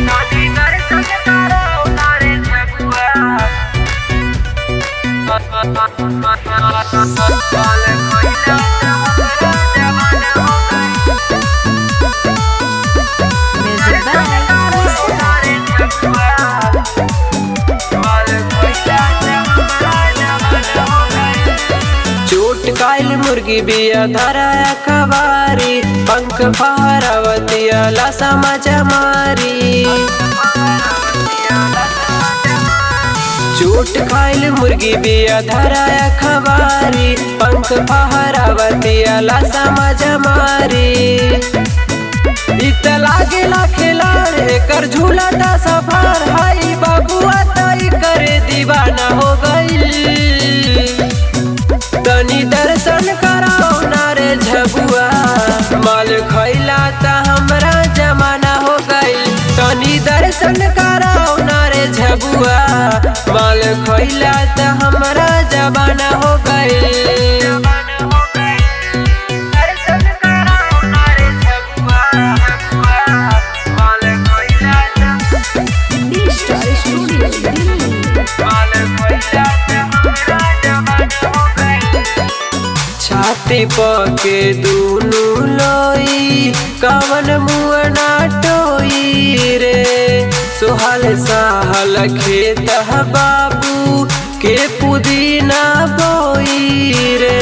Music चोट कायल मुर्गी बिया धरा कबारी पंख फहरावतिया लसा मजा मारी चोट खाइल मुर्गी बिया धरा खबारी पंख फहरावतिया लसा मजा मारी इत लागेला खिलाड़ एकर झूला ता सफार हाई बाबुआ तई करे दीवाना हो गई तनी दर्शन कराओ ना रे झबुआ माल खैला त हमरा जमाना हो गई तनी दर्शन कराओ ना रे झबुआ माल खैला त हमरा जमाना हो गई Star Studio Delhi. छाती पके दूनु लोई कवन मुअना टोई रे सोहल साहल खेत बाबू के पुदीना बोई रे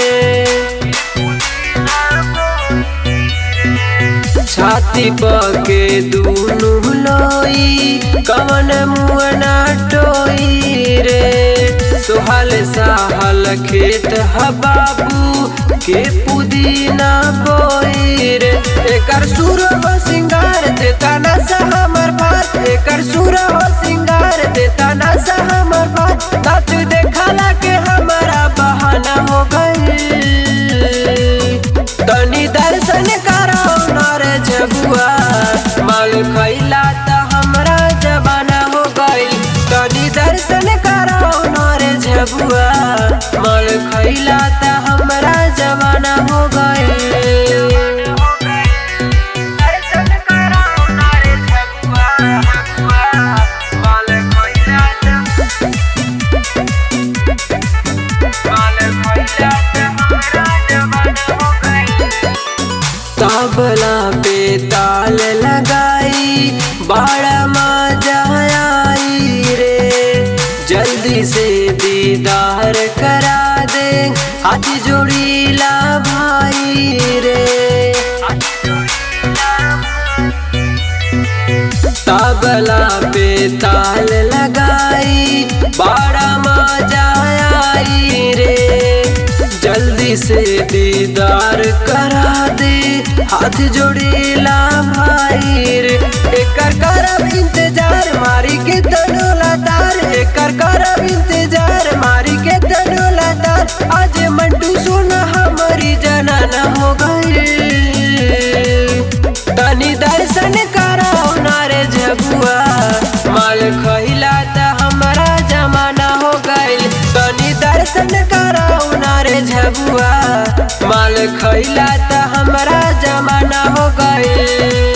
छाती पके दूनु लोई कवन मुअना टोई रे सोहल साहल खेत बाबू के पुदीना बोई रे एकर सुर हो सिंगार देता ना सा हमर बात एकर सुर हो सिंगार देता ना सा हमर बात नाच देखला के हमारा बहाना हो गई तनी दर्शन कराओ नर जबुआ माल खैला त हमरा जबाना हो गइल तनी दर्शन कराओ नर जबुआ माल खैला त हमरा जबाना हो गइल तबला पे ताल लगाई बड़ा मजा आई रे जल्दी से दीदार करा दे हाथ जोड़ी ला भाई रे तबला पे ताल लगाई बड़ा मजा आई रे जल्दी से दीदार करा दे हाथ जोड़ेला भाई रे एकर करब इंतजार मारी के तनो लतार एकर करब इंतजार मारी के तनो लतार आज मंटू सोना हमारी जनाना हो गई तनी दर्शन कराओ नारे झबुआ माल खहिला त हमरा जमाना हो गइल तनी दर्शन कराओ नारे झबुआ माल खइला त हमरा जमाना हो गइल